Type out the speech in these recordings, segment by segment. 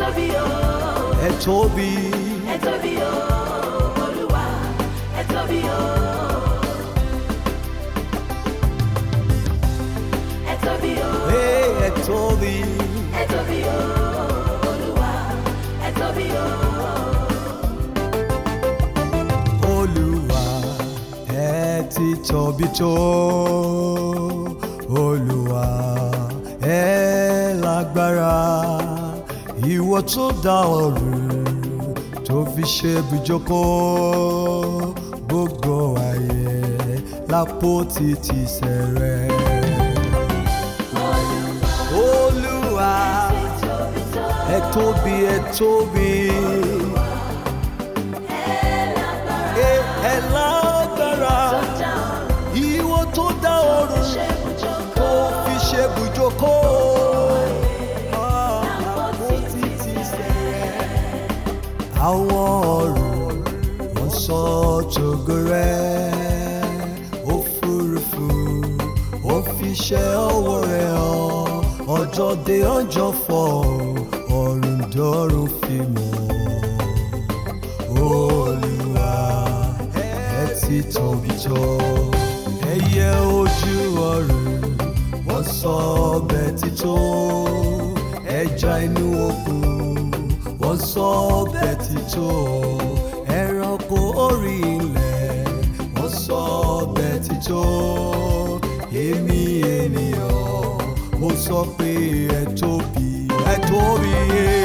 tóbi o. ẹ tóbi ẹ tóbi o. olúwa ẹ tóbi o. ẹ tóbi o. Hey, ẹ tóbi ẹ tóbi o. olúwa ẹ tóbi o. olúwa ẹ ti tóbi tó olúwa ẹ lágbára ìwọ tó dá ọ̀run tó fi ṣe ibùjókòó gbogbo ayé lápò títí sẹ̀rẹ̀. olúwa tóbi tó. ẹ tóbi ẹ tóbi. Ẹ ẹ lágbára ìwọ tó dá ọ̀run tó fi ṣe bùjókòó. Àpótí ti sẹ̀rẹ̀. Àwọn ọ̀run wọ́n sọ tògo rẹ̀ òfurufú ó fi ṣe ọwọ́ rẹ̀ hàn ọjọ́ dé ọjọ́ fọ̀ ọ̀run dọ́run fi mọ̀ olúwa ẹ ti tóbi tó ẹyẹ ojú ọ̀run wọ́n sọ ọbẹ̀ tító ẹja inú òkun wọ́n sọ ọbẹ̀ tító ẹranko orí ilẹ̀ wọ́n sọ ọbẹ̀ tító èmi ènìyàn mo sọ pé ẹ tóbi ẹ tóbi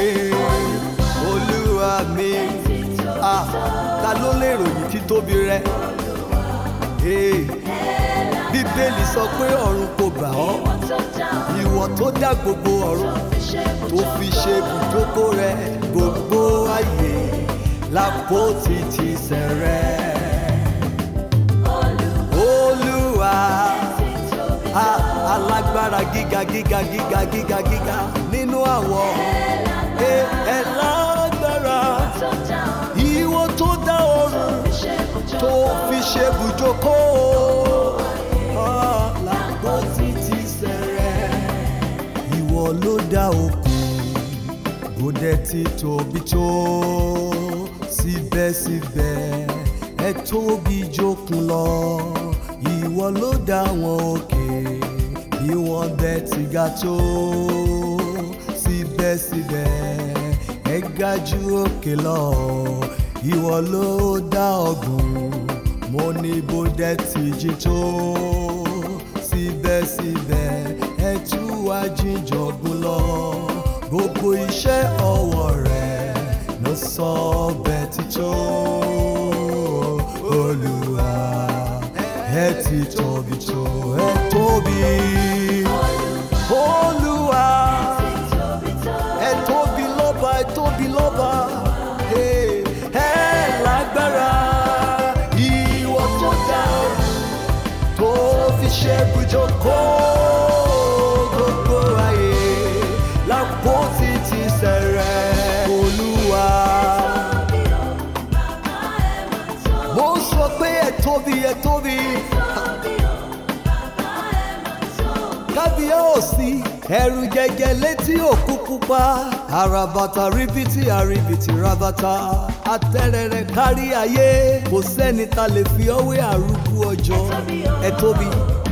olúwa mi ah ta ló lè ròyìn títóbi rẹ Hey, bíbélì sọ pé ọ̀run kò gbà ọ́ ìwọ tó dá gbogbo ọ̀run tó fi ṣe ibùjókòó rẹ gbogbo ayé lápótí ti sẹ̀rẹ̀ olúwa ah, alágbára gíga gíga gíga gíga gíga nínú àwọn ẹ ẹ lágbára ìwọ tó dá ọ̀run tó fi ṣe bùjókòó lápò títí sẹ̀rẹ̀. ìwọ ló dá òkun kò dẹ̀ ti tóbi tó síbẹ̀síbẹ̀ ẹ tóbi jókun lọ ìwọ ló dá wọn òkè bí wọ́n dẹ̀ ti ga tó síbẹ̀síbẹ̀ ẹ ga ju òkè lọ ìwọ ló dá ọ̀gbun mo ní bó dẹ̀ ti jí tó síbẹ̀síbẹ̀ ẹ tú wá jíjọ̀gbun lọ gbogbo iṣẹ́ ọwọ́ rẹ̀ ló sọ ọbẹ̀ tító olúwa ẹ ti tóbi tó ẹ tóbi olúwa ẹ tóbi lọ́ba ẹ tóbi lọ́ba Hey, ẹ lágbára ìwọ tó dá tó fi ṣe bùjókòó gbogbo ayé lápò títí sẹ̀rẹ̀ olúwa. mo sọ pé ẹ tóbi ẹ tóbi kábíyèsí ẹrù jẹjẹ létí òkú pupa àràbàtà ríbitì àríbitì rabata atẹrẹrẹ kárí ayé kò sẹ́ni ta lè fi ọwé àrùkù ọjọ́ ẹ tóbi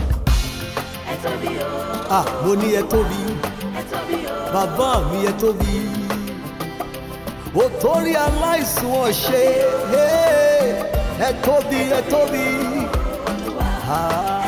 ah mo ní ẹ tóbi bàbá mi ẹ tóbi ó torí aláìsùn ọ̀ṣẹ́ ẹ tóbi ẹ tóbi. Ah.